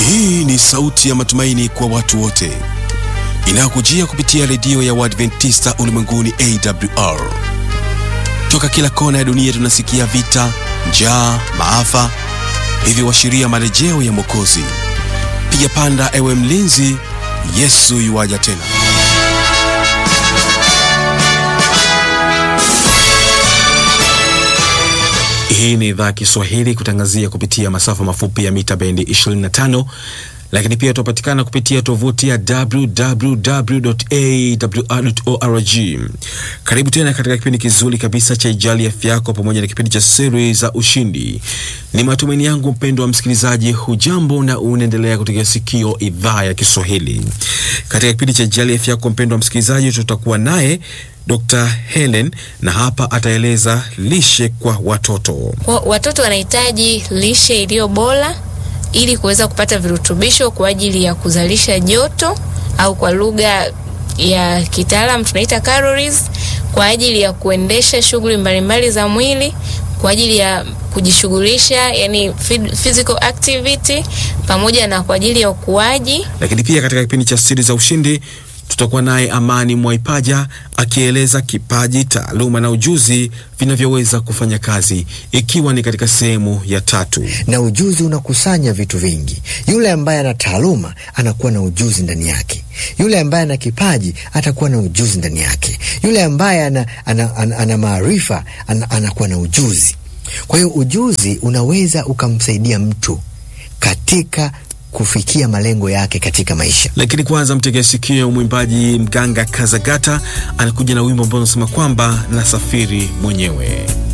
Hii ni sauti ya matumaini kwa watu wote inayokujia kupitia redio ya Waadventista ulimwenguni AWR. Toka kila kona ya dunia tunasikia vita, njaa, maafa, hivyo washiria marejeo ya Mwokozi. Piga panda, ewe mlinzi, Yesu yuwaja tena. Hii ni idhaa ya Kiswahili kutangazia kupitia masafa mafupi ya mita bendi 25 lakini pia tunapatikana kupitia tovuti ya www.awr.org. Karibu tena katika kipindi kizuri kabisa cha Ijali Afya Yako pamoja na kipindi cha siri za ushindi. Ni matumaini yangu mpendo wa msikilizaji, hujambo na unaendelea kutegea sikio idhaa ya Kiswahili. Katika kipindi cha Ijali Afya Yako, mpendo wa msikilizaji, tutakuwa naye Dr. Helen na hapa ataeleza lishe kwa watoto. Kwa watoto wanahitaji lishe iliyo bora ili kuweza kupata virutubisho kwa ajili ya kuzalisha joto au kwa lugha ya kitaalam tunaita calories, kwa ajili ya kuendesha shughuli mbalimbali za mwili, kwa ajili ya kujishughulisha, yani physical activity, pamoja na kwa ajili ya ukuaji. Lakini pia katika kipindi cha siri za ushindi tutakuwa naye Amani Mwaipaja akieleza kipaji, taaluma na ujuzi vinavyoweza kufanya kazi, ikiwa ni katika sehemu ya tatu. Na ujuzi unakusanya vitu vingi. Yule ambaye ana taaluma anakuwa na ujuzi ndani yake, yule ambaye ana kipaji atakuwa na ujuzi ndani yake, yule ambaye ana, ana, ana, ana maarifa ana, anakuwa na ujuzi. Kwa hiyo ujuzi unaweza ukamsaidia mtu katika kufikia malengo yake katika maisha. Lakini kwanza mtegea sikio, mwimbaji Mganga Kazagata anakuja na wimbo ambao unasema kwamba nasafiri mwenyewe.